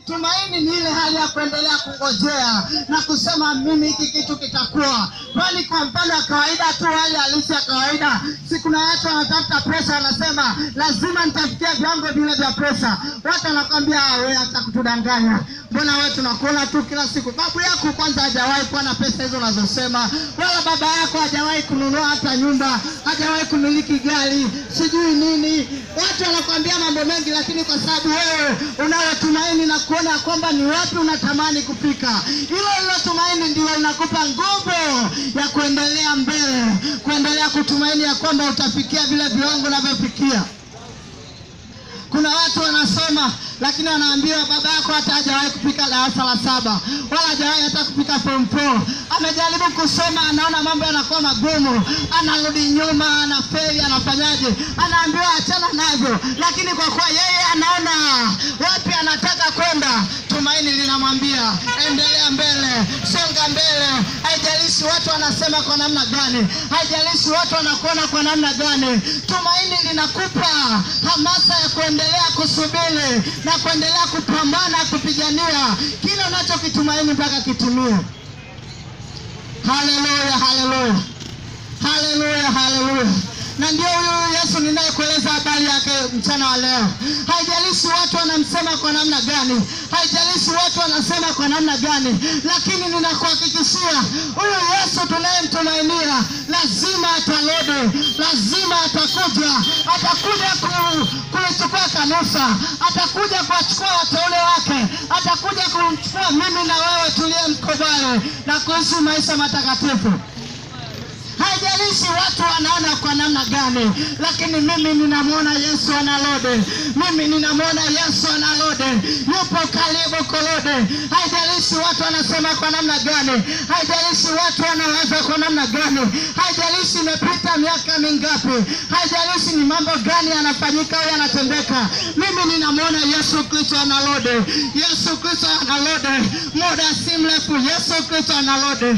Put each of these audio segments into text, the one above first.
Tumaini ni ile hali ya kuendelea kungojea na kusema mimi hiki kitu kitakuwa, kwani kwa mfano ya kawaida tu, hali halisi ya kawaida, si kuna watu wanatafuta pesa, wanasema lazima nitafikia viwango vile vya pesa. Watu wanakwambia "Ah, wewe hata kutudanganya, mbona wewe tunakuona tu kila siku. Babu yako kwanza hajawahi kuwa na pesa hizo unazosema, wala baba yako hajawahi kununua hata nyumba, hajawahi kumiliki gari, sijui nini. Watu wanakwambia mambo mengi, lakini kwa sababu wewe unayotumaini na kuona ya kwamba ni wapi unatamani kufika, hilo hilo tumaini ndilo linakupa nguvu ya kuendelea mbele, kuendelea kutumaini ya kwamba utafikia vile viwango unavyofikia. Kuna watu wanasoma lakini wanaambiwa baba yako hata hajawahi kupika darasa la saba wala hajawahi hata kupika form four. Amejaribu kusoma, anaona mambo yanakuwa magumu, anarudi nyuma, anafeli, anafanyaje? Anaambiwa achana navyo, lakini kwa kuwa yeye anaona wapi anataka kwenda, tumaini linamwambia endelea mbele, songa mbele. Haijalishi watu wanasema kwa namna gani, haijalishi watu wanakuona kwa namna gani, tumaini linakupa hamasa ya kuendelea kusubiri na kuendelea kupambana kupigania kile unachokitumaini mpaka kitimie. Haleluya, haleluya, haleluya, haleluya. Na ndio huyu Yesu ninayekueleza habari yake mchana wa leo. Haijalishi watu wanamsema kwa namna gani, haijalishi watu wanasema kwa namna gani, lakini ninakuhakikishia huyu Yesu tunayemtumainia lazima atarudi, lazima atakuja, atakuja ku, kulichukua kanisa, atakuja kuwachukua wateule wake, atakuja kumchukua mimi na wewe tuliyemkubali na kuishi maisha matakatifu. Haijalishi watu wanaona kwa namna gani, lakini mimi ninamwona Yesu anarudi. Mimi ninamwona Yesu anarudi, yupo karibu kurudi. Haijalishi watu wanasema kwa namna gani, haijalishi watu wanawaza kwa namna gani, haijalishi imepita miaka mingapi, haijalishi ni mambo gani yanafanyika au yanatendeka, mimi ninamwona Yesu Kristo anarudi. Yesu Kristo anarudi, muda si mrefu Yesu Kristo anarudi.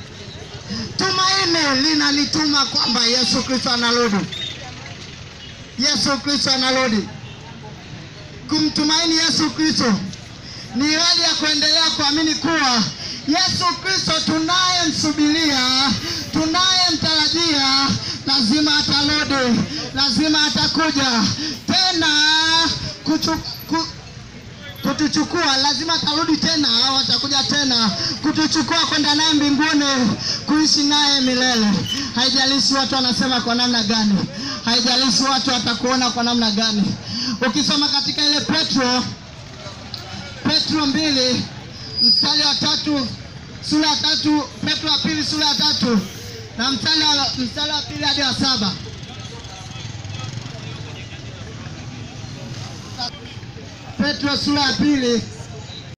Tumaini linanituma kwamba Yesu Kristo anarudi. Yesu Kristo anarudi. Kumtumaini Yesu Kristo ni hali ya kuendelea kuamini kuwa Yesu Kristo tunayemsubiria, tunayemtarajia, lazima atarudi, lazima atakuja tena kuchu, ku, kutuchukua lazima atarudi tena au atakuja tena kutuchukua kwenda naye mbinguni kuishi naye milele. Haijalishi watu wanasema kwa namna gani, haijalishi watu watakuona kwa namna gani. Ukisoma katika ile Petro Petro mbili mstari wa tatu sura ya tatu Petro wa pili sura ya tatu na mstari wa mstari wa pili hadi wa saba Petro sura ya pili